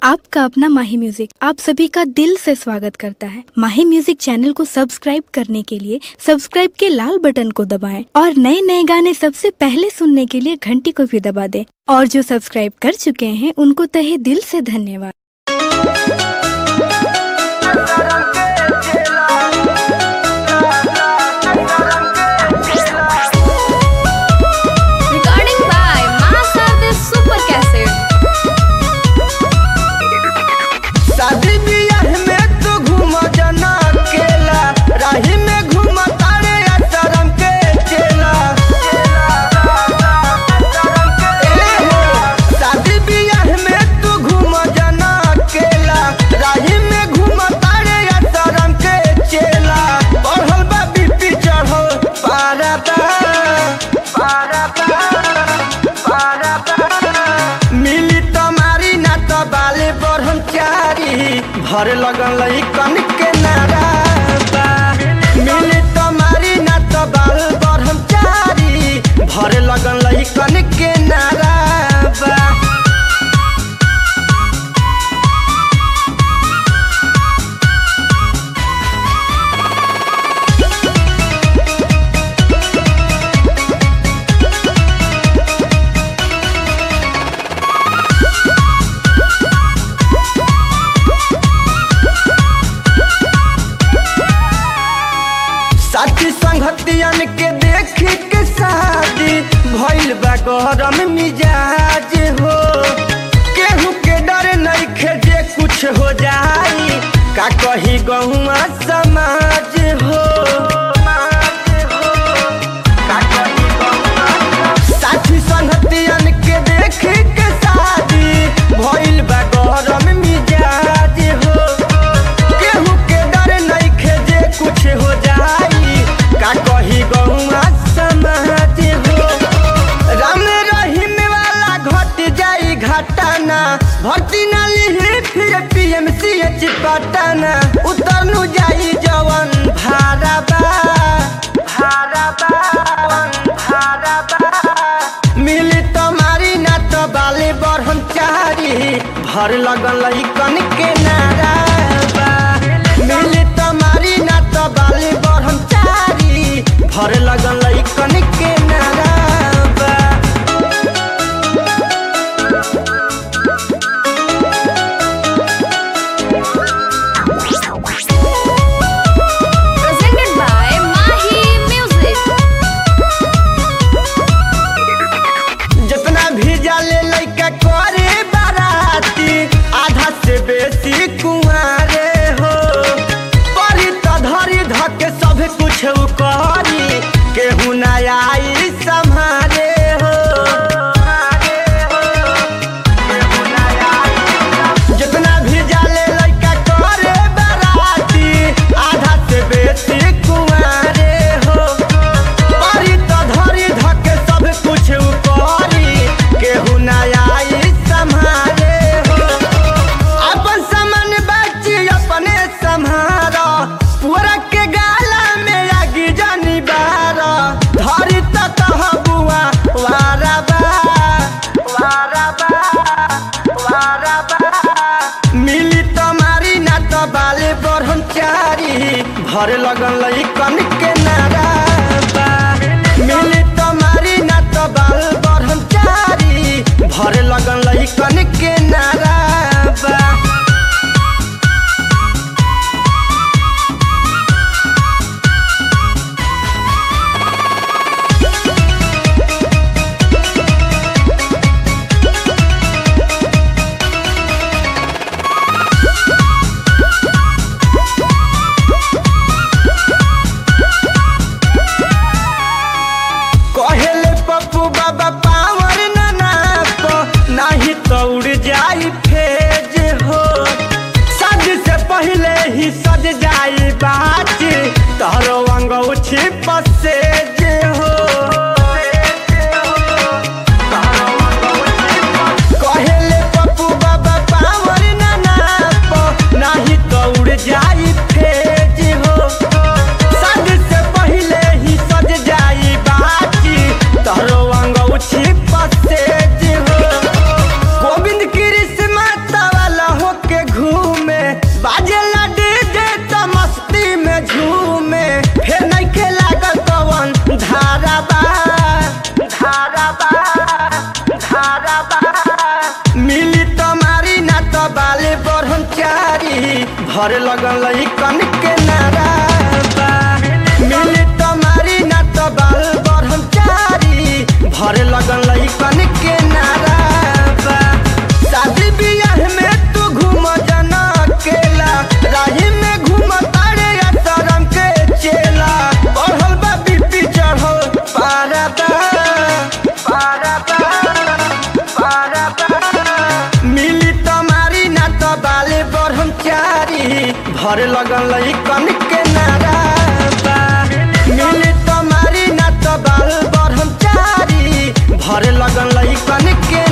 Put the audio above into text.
आपका अपना माही म्यूजिक आप सभी का दिल से स्वागत करता है माही म्यूजिक चैनल को सब्सक्राइब करने के लिए सब्सक्राइब के लाल बटन को दबाएं और नए नए गाने सबसे पहले सुनने के लिए घंटी को भी दबा दें और जो सब्सक्राइब कर चुके हैं उनको तहे दिल से धन्यवाद Recording by Masa the Super Cassette. शादी बियाह में तू घूम जना केला राही में घूम तारे आश्रम के चेला ए हो, शादी बियाह में तू घूम जना केला राही में घूम तारे आश्रम के चेला बढ़ल बा बीपी चढ़ल पारा बा पारा बा पारा बा मिली तुम्हारी ना तो बाले ब्रह्मचारी भर लगल कन के नारा बा। मिली तुम्हारी ना तो बाल ब्रह्मचारी भर लगल कन के नारा बा। साथी संगतियन के देखी के शादी भइल बा गरम मिजाज हो केहू के डर नहीं जे कुछ हो जाई का कही गहुआ समाज हो का कही गहुआ साथी संगतियन के देखी के शादी भइल बा गरम मिजाज हो केहू के डर नइखे जे कुछ हो जाई का कही गौआ समाज हो राम रहीम वाला घट जाई घटाना भर्ती ना लिही फिर पीएमसीएच पटना उतर नु जाई जवन भाड़ा बा भाड़ा बा भाड़ा बा मिली तुम्हारी ना तो बाले ब्रह्मचारी भर लगल कन के नारा बा मिली तुम्हारी ना तो बाले ब्रह्मचारी भर लगल कन के नारा बा Presented by Mahi Music. जितना भी जाले लइका करे बाराती आधा से बेसी कुंवारे हो परी त धरी धके सब कुछ उ करी केहू ना आई सम्हारे हो केहू ना आई। जितना भी जाले लइका करे बाराती आधा से बेसी कुंवारे हो परी त धरी धके सब कुछ उ करी केहू ना आई सम्हारे हो अपन सामान बची अपने सम्हारा पूरा के गाला में आगी जानी बारा धरी त कह बुआ वारा बा वारा बा वारा बा मिली तुम्हारी ना तो बाले ब्रह्मचारी भर लगल कन के नारा बा मिली तुम्हारी ना तो बाल ब्रह्मचारी भर लगल कन के नारा बा कहेले पप्पू बाबा पावर ना नाप नाही तो उड़ जा भरे लगल कन के नारा बा मिली तुम्हारी ना तो बाल ब्रह्मचारी भरे लगल कन के नारा बा शादी बियाह में तू घूम जना अकेला राही में घूम तारे शरम के चेला बढ़ल बा बीपी चढ़ल पारा बा पारा बा पारा बा मिली तुम्हारी ना तो बाले ब्रह्मचारी भरे लगल कन के नारा बा मिली तुम्हारी ना तो बाल ब्रह्मचारी भरे लगल कन के